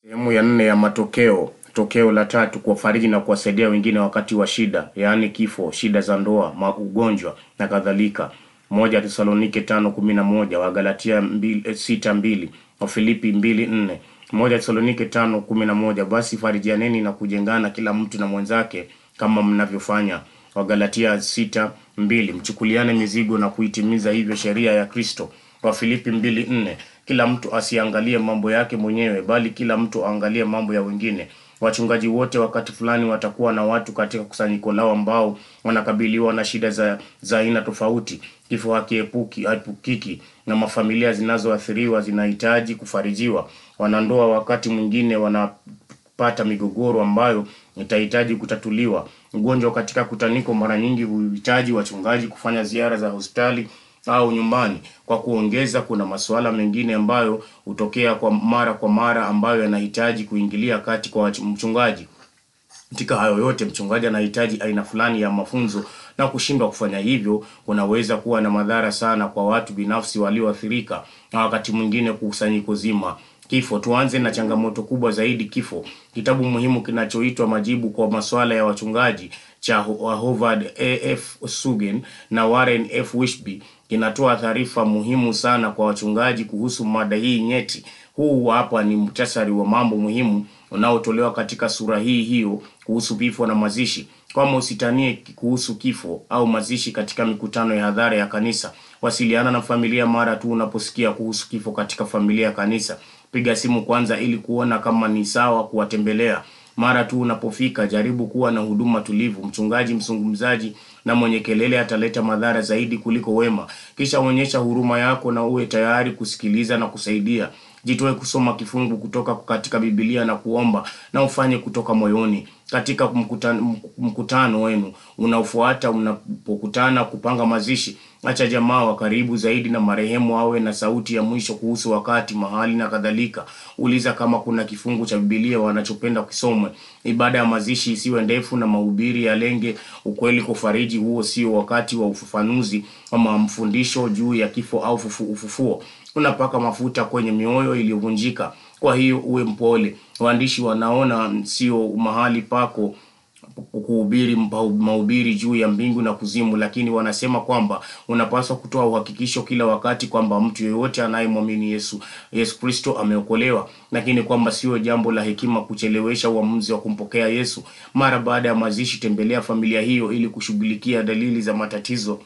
Sehemu ya nne ya matokeo. Tokeo la tatu, kuwafariji na kuwasaidia wengine wakati wa shida, yaani kifo, shida za ndoa, ma ugonjwa na kadhalika. Moja Tesalonike tano kumi na moja, Wagalatia mbili, eh, sita mbili, Wafilipi mbili nne. Moja Tesalonike tano kumi na moja, basi farijianeni na kujengana kila mtu na mwenzake kama mnavyofanya. Wagalatia sita mbili, mchukuliane mizigo na kuitimiza hivyo sheria ya Kristo. Wafilipi mbili nne, kila mtu asiangalie mambo yake mwenyewe bali kila mtu aangalie mambo ya wengine. Wachungaji wote wakati fulani watakuwa na watu katika kusanyiko lao ambao wanakabiliwa na shida za za aina tofauti. Kifo hakiepuki haepukiki na mafamilia zinazoathiriwa zinahitaji kufarijiwa. Wanandoa wakati mwingine wanapata migogoro ambayo itahitaji kutatuliwa. Ugonjwa katika kutaniko mara nyingi huhitaji wachungaji kufanya ziara za hospitali au nyumbani. Kwa kuongeza, kuna masuala mengine ambayo hutokea kwa mara kwa mara ambayo yanahitaji kuingilia kati kwa wachu- mchungaji. Katika hayo yote, mchungaji anahitaji aina fulani ya mafunzo, na kushindwa kufanya hivyo kunaweza kuwa na madhara sana kwa watu binafsi walioathirika na wakati mwingine kusanyiko zima. Kifo. Tuanze na changamoto kubwa zaidi, kifo. Kitabu muhimu kinachoitwa Majibu kwa Masuala ya Wachungaji cha Ho- Howard A. F. Sugen na Warren F. Wishby kinatoa taarifa muhimu sana kwa wachungaji kuhusu mada hii nyeti. Huu hapa ni muhtasari wa mambo muhimu unaotolewa katika sura hii hiyo kuhusu vifo na mazishi. Kama usitanie kuhusu kifo au mazishi katika mikutano ya hadhara ya kanisa, wasiliana na familia mara tu unaposikia kuhusu kifo katika familia ya kanisa. Piga simu kwanza ili kuona kama ni sawa kuwatembelea. Mara tu unapofika, jaribu kuwa na huduma tulivu. Mchungaji mzungumzaji na mwenye kelele ataleta madhara zaidi kuliko wema. Kisha onyesha huruma yako na uwe tayari kusikiliza na kusaidia. Jitoe kusoma kifungu kutoka katika Biblia na kuomba na ufanye kutoka moyoni. Katika mkutano, mkutano wenu unaofuata, unapokutana kupanga mazishi, acha jamaa wa karibu zaidi na marehemu awe na sauti ya mwisho kuhusu wakati, mahali na kadhalika. Uliza kama kuna kifungu cha Biblia wanachopenda kisomwe. Ibada ya mazishi isiwe ndefu na mahubiri yalenge ukweli kufariji. Huo sio wakati wa ufafanuzi ama mfundisho juu ya kifo au fufu- ufufuo. Unapaka mafuta kwenye mioyo iliyovunjika. Kwa hiyo uwe mpole. Waandishi wanaona sio mahali pako kuhubiri mpa- mahubiri juu ya mbingu na kuzimu, lakini wanasema kwamba unapaswa kutoa uhakikisho kila wakati kwamba mtu yeyote anayemwamini Yesu Yesu Kristo ameokolewa, lakini kwamba sio jambo la hekima kuchelewesha uamuzi wa kumpokea Yesu. Mara baada ya mazishi, tembelea familia hiyo ili kushughulikia dalili za matatizo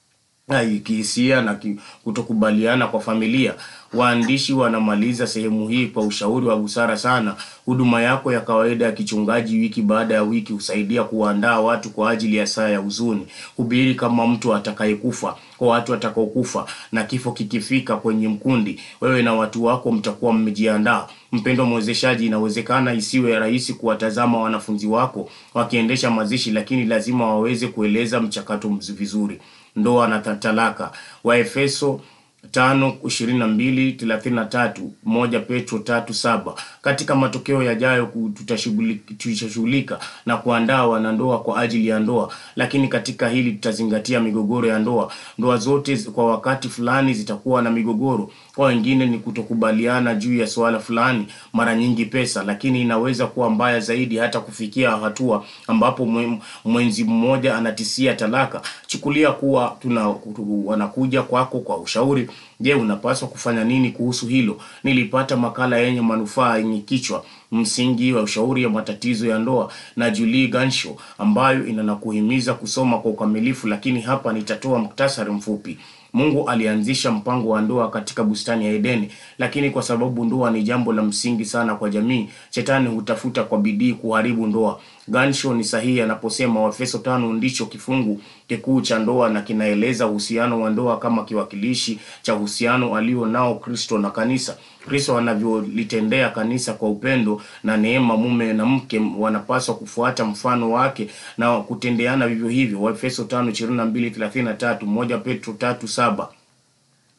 Ai, kihisia na ki- kutokubaliana kwa familia. Waandishi wanamaliza sehemu hii kwa ushauri wa busara sana. Huduma yako ya kawaida ya kichungaji wiki baada ya wiki husaidia kuwaandaa watu kwa ajili ya saa ya huzuni. Hubiri kama mtu atakayekufa kwa watu watakaokufa, na kifo kikifika kwenye mkundi, wewe na watu wako mtakuwa mmejiandaa. Mpendo mwezeshaji, inawezekana isiwe rahisi kuwatazama wanafunzi wako wakiendesha mazishi, lakini lazima waweze kueleza mchakato mz- vizuri. Ndoa na ta- talaka. Waefeso tano ishirini na mbili thelathini na tatu moja Petro tatu saba. Katika matokeo yajayo ku- tutashughuli- tutashughulika na kuandaa wanandoa kwa ajili ya ndoa, lakini katika hili tutazingatia migogoro ya ndoa. Ndoa zote zi- kwa wakati fulani zitakuwa na migogoro. Kwa wengine ni kutokubaliana juu ya suala fulani, mara nyingi pesa, lakini inaweza kuwa mbaya zaidi hata kufikia hatua ambapo mwe- mwenzi mmoja anatisia talaka. Chukulia kuwa tuna wanakuja kwako kwa ushauri. Je, unapaswa kufanya nini kuhusu hilo? Nilipata makala yenye manufaa yenye kichwa msingi wa ushauri ya matatizo ya ndoa na Julie Ganshaw ambayo inanakuhimiza kusoma kwa ukamilifu, lakini hapa nitatoa muktasari mfupi. Mungu alianzisha mpango wa ndoa katika bustani ya Edeni, lakini kwa sababu ndoa ni jambo la msingi sana kwa jamii, shetani hutafuta kwa bidii kuharibu ndoa. Ganshaw ni sahihi anaposema Waefeso tano ndicho kifungu kikuu cha ndoa na kinaeleza uhusiano wa ndoa kama kiwakilishi cha uhusiano alio nao Kristo na kanisa. Kristo anavyolitendea kanisa kwa upendo na neema, mume na mke wanapaswa kufuata mfano wake na kutendeana vivyo hivyo. Waefeso tano ishirini na mbili thelathini na tatu moja Petro tatu saba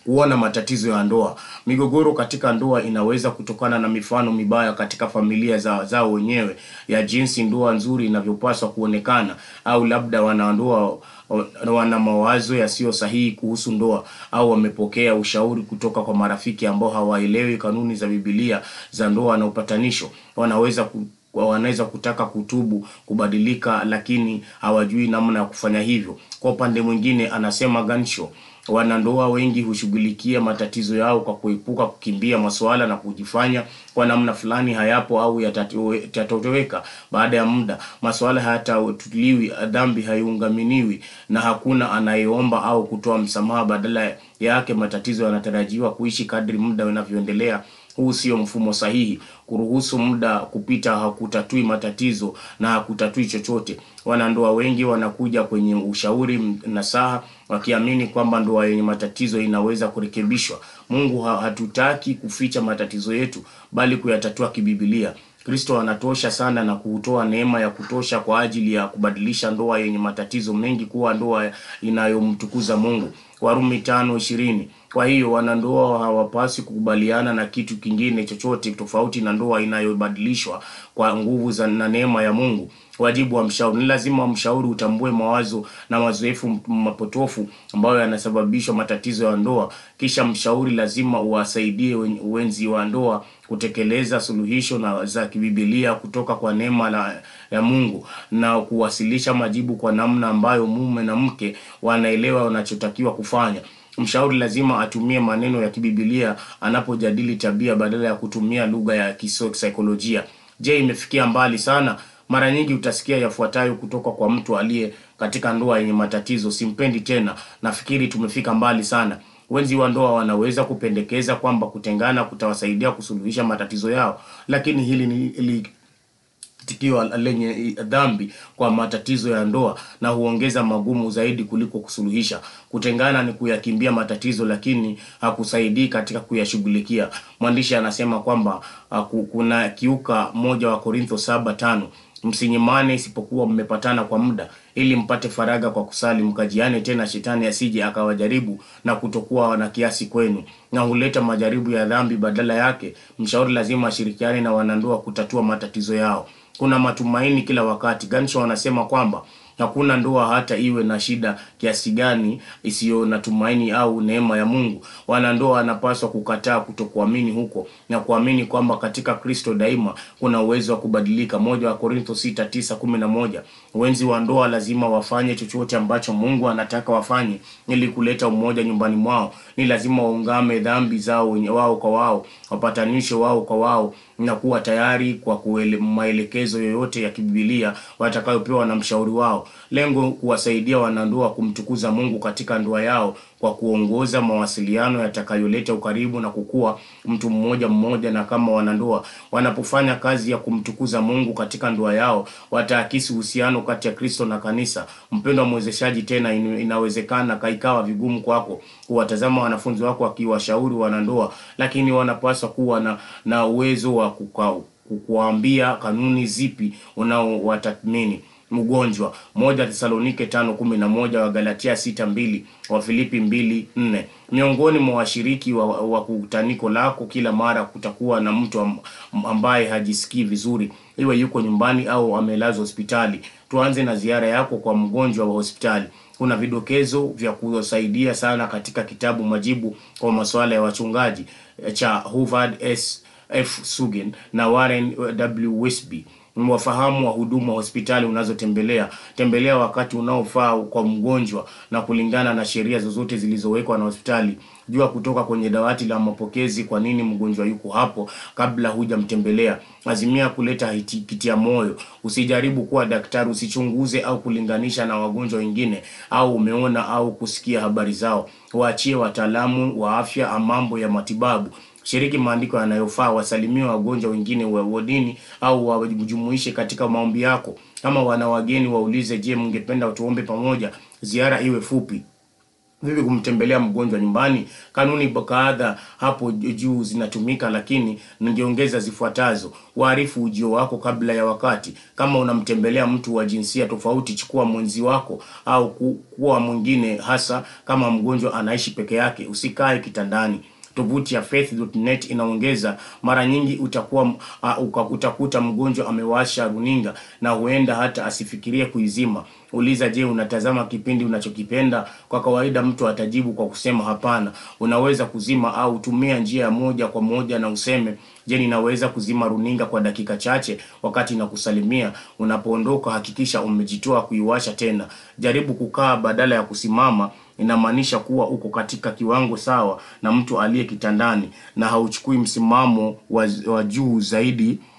kuona matatizo ya ndoa. Migogoro katika ndoa inaweza kutokana na mifano mibaya katika familia za zao wenyewe ya jinsi ndoa nzuri inavyopaswa kuonekana, au labda wanandoa wana mawazo yasiyo sahihi kuhusu ndoa, au wamepokea ushauri kutoka kwa marafiki ambao hawaelewi kanuni za Biblia za ndoa na upatanisho. Wanaweza ku, wanaweza kutaka kutubu kubadilika, lakini hawajui namna ya kufanya hivyo. Kwa upande mwingine, anasema Gansho, wanandoa wengi hushughulikia matatizo yao kwa kuepuka kukimbia masuala na kujifanya kwa namna fulani hayapo au yatatoweka baada ya muda. Masuala hayatatuliwi, dhambi haiungaminiwi, na hakuna anayeomba au kutoa msamaha. Badala yake, matatizo yanatarajiwa kuishi kadri muda unavyoendelea. Huu sio mfumo sahihi. Kuruhusu muda kupita hakutatui matatizo na hakutatui chochote. Wanandoa wengi wanakuja kwenye ushauri nasaha, wakiamini kwamba ndoa yenye matatizo inaweza kurekebishwa. Mungu hatutaki kuficha matatizo yetu, bali kuyatatua kibibilia. Kristo anatosha sana na kutoa neema ya kutosha kwa ajili ya kubadilisha ndoa yenye matatizo mengi kuwa ndoa inayomtukuza Mungu. Warumi tano ishirini. Kwa hiyo wanandoa hawapaswi kukubaliana na kitu kingine chochote tofauti na ndoa inayobadilishwa kwa nguvu za na neema ya Mungu. Wajibu wa mshauri ni lazima mshauri utambue mawazo na mazoefu mapotofu ambayo yanasababishwa matatizo ya ndoa. Kisha mshauri lazima uwasaidie wenzi wa ndoa kutekeleza suluhisho na za kibibilia kutoka kwa neema la, ya Mungu na kuwasilisha majibu kwa namna ambayo mume na mke wanaelewa wanachotakiwa kufanya. Mshauri lazima atumie maneno ya kibibilia anapojadili tabia badala ya kutumia lugha ya kisaikolojia. Je, imefikia mbali sana? Mara nyingi utasikia yafuatayo kutoka kwa mtu aliye katika ndoa yenye matatizo: simpendi tena, nafikiri tumefika mbali sana. Wenzi wa ndoa wanaweza kupendekeza kwamba kutengana kutawasaidia kusuluhisha matatizo yao, lakini hili ni li, tikio lenye dhambi kwa matatizo ya ndoa na huongeza magumu zaidi kuliko kusuluhisha. Kutengana ni kuyakimbia matatizo, lakini hakusaidii katika kuyashughulikia. Mwandishi anasema kwamba uh, kuna kiuka moja wa Korintho saba tano msinyimane isipokuwa mmepatana kwa muda ili mpate faraga kwa kusali, mkajiane tena, shetani asije akawajaribu na kutokuwa na kiasi kwenu, na huleta majaribu ya dhambi. Badala yake, mshauri lazima ashirikiane na wanandoa kutatua matatizo yao. Kuna matumaini kila wakati. Ganshaw anasema kwamba hakuna ndoa hata iwe na shida kiasi gani isiyo na tumaini au neema ya Mungu. Wanandoa wanapaswa kukataa kutokuamini huko na kuamini kwamba katika Kristo daima kuna uwezo wa kubadilika. Moja wa Korintho sita tisa kumi na moja. Wenzi wa ndoa lazima wafanye chochote ambacho Mungu anataka wafanye ili kuleta umoja nyumbani mwao. Ni lazima waungame dhambi zao wenye wao kwa wao, wapatanisho wao kwa wao na kuwa tayari kwa kuele, maelekezo yoyote ya kibibilia watakayopewa na mshauri wao. Lengo kuwasaidia wanandoa kumtukuza Mungu katika ndoa yao kwa kuongoza mawasiliano yatakayoleta ukaribu na kukua mtu mmoja mmoja. Na kama wanandoa wanapofanya kazi ya kumtukuza Mungu katika ndoa yao, wataakisi uhusiano kati ya Kristo na kanisa. Mpendwa mwezeshaji, tena inawezekana kaikawa vigumu kwako kuwatazama wanafunzi wako wakiwashauri wanandoa, lakini wanapaswa kuwa na, na uwezo wa kukuambia kanuni zipi unaowatathmini mgonjwa. Moja Thesalonike tano kumi na moja, wa Galatia sita mbili, wa Filipi mbili nne. Miongoni mwa washiriki wa, wa kutaniko lako kila mara kutakuwa na mtu ambaye hajisikii vizuri, iwe yuko nyumbani au amelazwa hospitali. Tuanze na ziara yako kwa mgonjwa wa hospitali. Kuna vidokezo vya kusaidia sana katika kitabu Majibu kwa masuala ya wachungaji cha Howard S F Sugen na Warren W Wisby. Wafahamu wahudumu wa hospitali unazotembelea. Tembelea wakati unaofaa kwa mgonjwa na kulingana na sheria zozote zilizowekwa na hospitali. Jua kutoka kwenye dawati la mapokezi kwa nini mgonjwa yuko hapo kabla hujamtembelea. Azimia kuleta kitia moyo. Usijaribu kuwa daktari, usichunguze au kulinganisha na wagonjwa wengine au umeona au kusikia habari zao. Waachie wataalamu wa afya mambo ya matibabu. Shiriki maandiko yanayofaa, wasalimie wagonjwa wengine wa wodini au wajumuishe katika maombi yako. Kama wana wageni, waulize, je, mngependa tuombe pamoja? Ziara iwe fupi Vipi kumtembelea mgonjwa nyumbani? Kanuni kadha hapo juu zinatumika, lakini ningeongeza zifuatazo: waarifu ujio wako kabla ya wakati. Kama unamtembelea mtu wa jinsia tofauti, chukua mwenzi wako au kuwa mwingine, hasa kama mgonjwa anaishi peke yake. Usikae kitandani. Tovuti ya faith.net inaongeza, mara nyingi utakuwa uh, utakuta mgonjwa amewasha runinga na huenda hata asifikirie kuizima. Uliza, je, unatazama kipindi unachokipenda? Kwa kawaida mtu atajibu kwa kusema hapana. Unaweza kuzima au tumia njia ya moja kwa moja na useme, je, ninaweza kuzima runinga kwa dakika chache wakati nakusalimia. Unapoondoka hakikisha umejitoa kuiwasha tena. Jaribu kukaa badala ya kusimama. Inamaanisha kuwa uko katika kiwango sawa na mtu aliye kitandani na hauchukui msimamo wa, wa juu zaidi